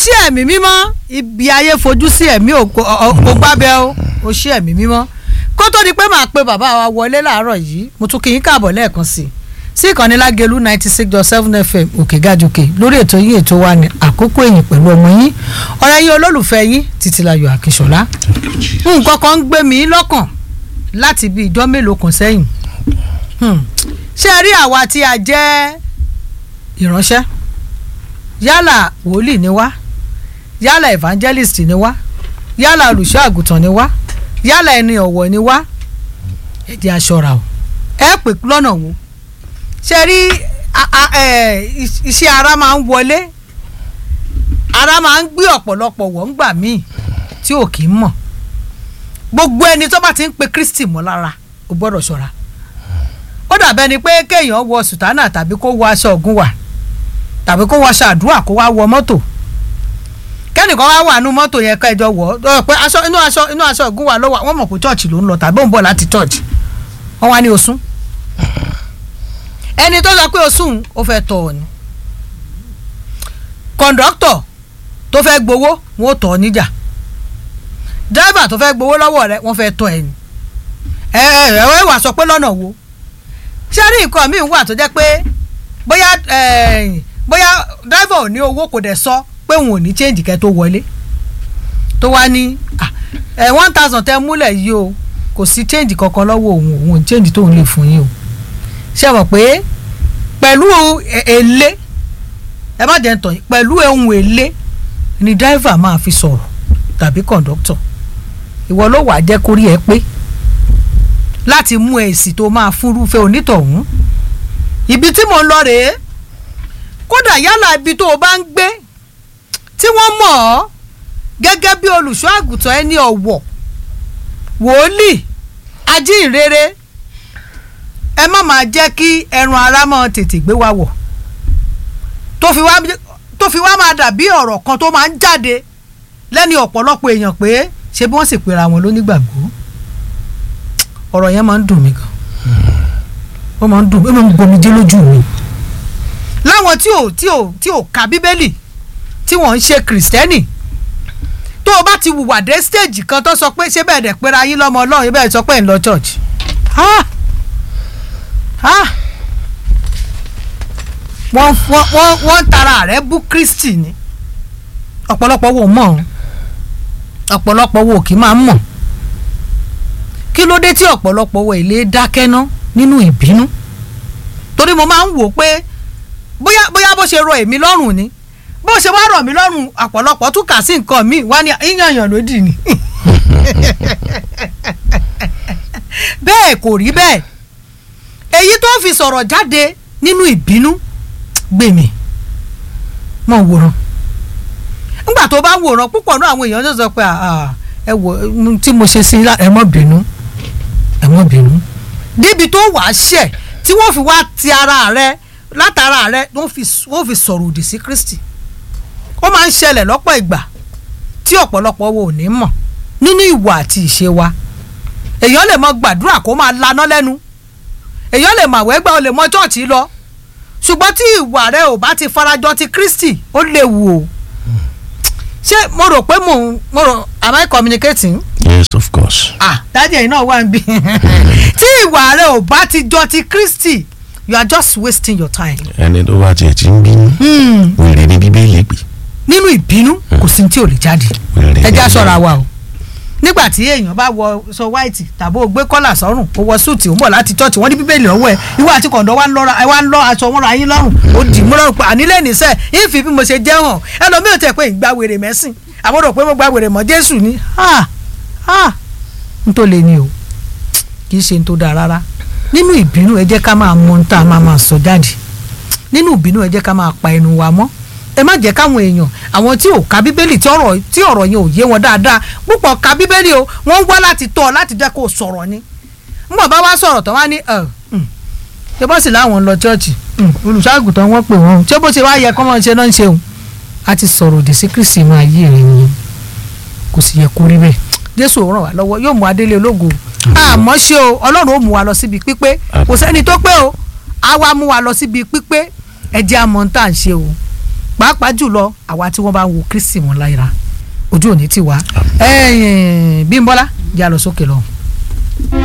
ṣí ẹ̀mí mímọ́ ibi ayé fojú sí ẹ̀mí ò kò gbábẹ́ o ó ṣí ẹ̀mí mímọ́ kó tó di pé màá pe bàbá wa wọlé láàárọ̀ yìí mo tún kí yín káàbọ̀ lẹ́ẹ̀kan sí i sí ìkànnì lágẹ̀lú ninety six dot seven fm òkè gàjòkè lórí ètò yín ètò wa ní àkókò èyìn pẹ̀lú ọmọ yín ọ̀rẹ́ yín olólùfẹ́ yín títílayọ̀ àkíṣọlá nǹkan kan ń gbé mi lọ́kàn láti bí ìjọ́ mélòó kan sẹ́yìn ṣé ẹ rí àwa tí a jẹ́ ìránṣẹ́ yálà wòlíì ni wá yálà evangelist ni wá yálà olùṣọ́ àgùntàn ni wá yálà ẹni ọ̀wọ̀ ni wá ẹ jẹ́ aṣọra o ẹ pè lọ́nà wo ṣe rí iṣẹ́ ara máa ń wọlé ara máa ń gbé ọ̀pọ̀lọpọ̀ wọ̀ ńgbà míì tí ò kì í mọ̀ gbogbo ẹni tó bá ti ń pe Kristi mọ́ lára o gbọ́dọ̀ ṣọ́ra ó dàbẹ́ ni pé kéèyàn wọ sùtánà tàbí kó wọ aṣọ ògùn wà tàbí kó wọ aṣọ àdúrà kó wá wọ mọ́tò kẹ́nìkan wá wà nú mọ́tò yẹn kẹjọ wọ̀ ọ́ pé aṣọ inú aṣọ inú aṣọ ògùn wà ló wà wọ́n mọ̀ pé chọ́ọ̀chì ló ń lọ tàbí ó ń bọ̀ láti chọ́ọ̀chì wọ́n wá ní osún ẹni tó sọ pé osún ó fẹ́ tọ̀ ọ́ ni kọ̀ǹdọ́tọ̀ tó fẹ́ gbowó wọn ò tọ̀ ọ́ níjà dírẹ́bà tó fẹ́ gbowó lọ́wọ́ rẹ wọ́n fẹ́ tọ̀ ẹ̀ ni ẹ ẹ ẹ wà sọ pé lọ́nà wo ṣé rí nǹkan míì wà tó jẹ́ pé bóyá bóyá dírẹ́bà ò ní owó kò dẹ̀ sọ pé òun ò ní change kẹ́ tó wọlé tó wá ní one thousand tẹ́ múlẹ̀ yìí o kò sí change kankan lọ́wọ́ òun òun change tóun lè fún yín o ṣe mọ̀ pé pẹ̀lú èlé ẹ má jẹ́ ń tàn yín pẹ̀lú ohun èlé ni driver máa fi sọ̀rọ̀ tàbí conductor ìwọ ló wàá jẹ́ kórí ẹ pé láti mú èsì tó máa fúnrúfẹ́ onítọ̀hún ibi tí mo ń lọ rèé kódà yálà ibi tó o bá ń gbé tí wọ́n mọ̀ ọ́ gẹ́gẹ́ bí olùṣọ́ àgùntàn ẹni ọ̀wọ̀ wòlíì ajínrere ẹ má máa jẹ́ kí ẹran ara máa tètè gbé wa wọ̀ tó fi wá máa dàbí ọ̀rọ̀ kan tó máa ń jáde lẹ́ni ọ̀pọ̀lọpọ̀ èèyàn pé ṣé bí wọ́n sì pera wọn lónígbàgbọ́ ọ̀rọ̀ yẹn máa ń dùn mí gan ó máa ń dùn ó máa ń gbomijé lójú mi láwọn tí ò tí ò tí ò ka bíbélì tí wọ́n ń ṣe kìrìsìtẹ́nì tó o bá ti wùwà dé stéèjì kan tó sọ pé ṣé bẹ́ẹ̀ dẹ̀ pera yín lọ́mọ ọlọ́run yín bẹ́ẹ̀ sọ pé ń lọ church wọ́n wọ́n wọ́n tara rẹ̀ bú Kristi ni ọ̀pọ̀lọpọ̀ wo mọ̀ ọ́n ọ̀pọ̀lọpọ̀ wo kì í máa mọ̀ kí ló dé tí ọ̀pọ̀lọpọ̀ wo ilé dákẹ́ ná nínú ìbínú torí mo máa ń wò pé bóyá bóyá bó ṣe rọ èmi lọ́rùn ni bó ṣe wá rọ̀ mí lọ́rùn ọ̀pọ̀lọpọ̀ tún kà sí nǹkan míì wá ní yíyànyàn lódì ni bẹ́ẹ̀ kò rí bẹ́ẹ̀ èyí tó fi sọ̀rọ̀ jáde nínú ìbínú gbèmí mọ̀ wòran nígbà tó bá wòran púpọ̀ náà àwọn èèyàn tó sọ pé ẹ wò tí mo ṣe sí ẹ má bínú ẹ má bínú débi tó wàá ṣẹ̀ tí wọ́n fi wá ti ara rẹ látara rẹ wọ́n fi sọ̀rọ̀ òdì sí Kristi ó máa ń ṣẹlẹ̀ lọ́pọ̀ ìgbà tí ọ̀pọ̀lọpọ̀ wo ò ní mọ̀ nínú ìwà àti ìṣe wa èèyàn lè mọ gbàdúrà kó máa laná lẹ́nu èèyàn lè mọ àwẹ́gbà ó lè mọ chọ́ọ̀chì lọ ṣùgbọ́n tí ìwà rẹ ò bá ti farajọ ti Kristi ó léwu o ṣé mo rò pé mo mo rò am I communicating. yes of course. ah dájú ẹ̀yin náà wà ń bí tí ìwà rẹ ò bá ti jọ ti Kristi you are just wasting your time. ẹni tó bá tiẹ̀ ti ń bínú wèrè ní bíbélì pè. nínú ìbínú kò sí tí ò lè jáde ẹ já ṣọ́ra wa o nígbà tí èèyàn bá wọ sọ white tàbí o gbé kọ́là sọ́rùn o wọ súùtì o ń bọ̀ láti church wọ́n ní bíbélì lọ́wọ́ ẹ̀ ìwọ àti kọ̀ǹdọ̀ wa ń lọ́ra ẹ wá ń lọ aṣọ wọn ra yín lọ́rùn ó dì mú lọ́rùn pé ànílẹ̀ níṣẹ́ yín fi bí mo ṣe jẹ́ hàn ẹlòmíràn tẹ̀ pé ìgbà wèrè mẹ́sìn àwọn rò pé mo gba wèrè mọ́ Jésù ni ha ha n tó le ni o kì í ṣe n tó dáa rárá nínú ìbínú ẹ jẹ́ ká máa mọ ohun tá a máa máa sọ jáde nínú ìbínú ẹ jẹ́ ká máa pa ẹnu wa mọ́ ẹ má jẹ́ káwọn èèyàn àwọn tí ò ka bíbélì tí ọ̀rọ̀ tí ọ̀rọ̀ yẹn ò yé wọn dáadáa púpọ̀ ka bíbélì o wọ́n wá láti tọ́ ọ láti jẹ́ kó o sọ̀rọ̀ ni nbọ̀ bá wá sọ̀rọ̀ tán wá ní ẹ̀ ṣé bó sì láwọn ń lọ chọ́ọ̀chì olùṣọ́àgùtàn wọ́n pè wọ́n ṣé bó ṣe wá yẹ kọ́ mọ́ ṣe náà ń ṣe òun a ti sọ̀rọ̀ òdì sí Kristi inú ayé rẹ̀ ni kò sì yẹ kó rí bẹ́ẹ̀ Jésù ò ràn wá lọ́wọ́ yóò mú adélé ológo àmọ́ ṣé o Ọlọ́run ó mú wa lọ síbi pípé kò sẹ́ni tó pé o á wá mú wa lọ síbi pípé ẹ jẹ́ àmọ́ tá à ń ṣe o pàápàá jùlọ àwa tí wọ́n bá ń wo Kristi wọn lára ojú òní ti wá Bímbọ́lá jà lọ sókè lọ.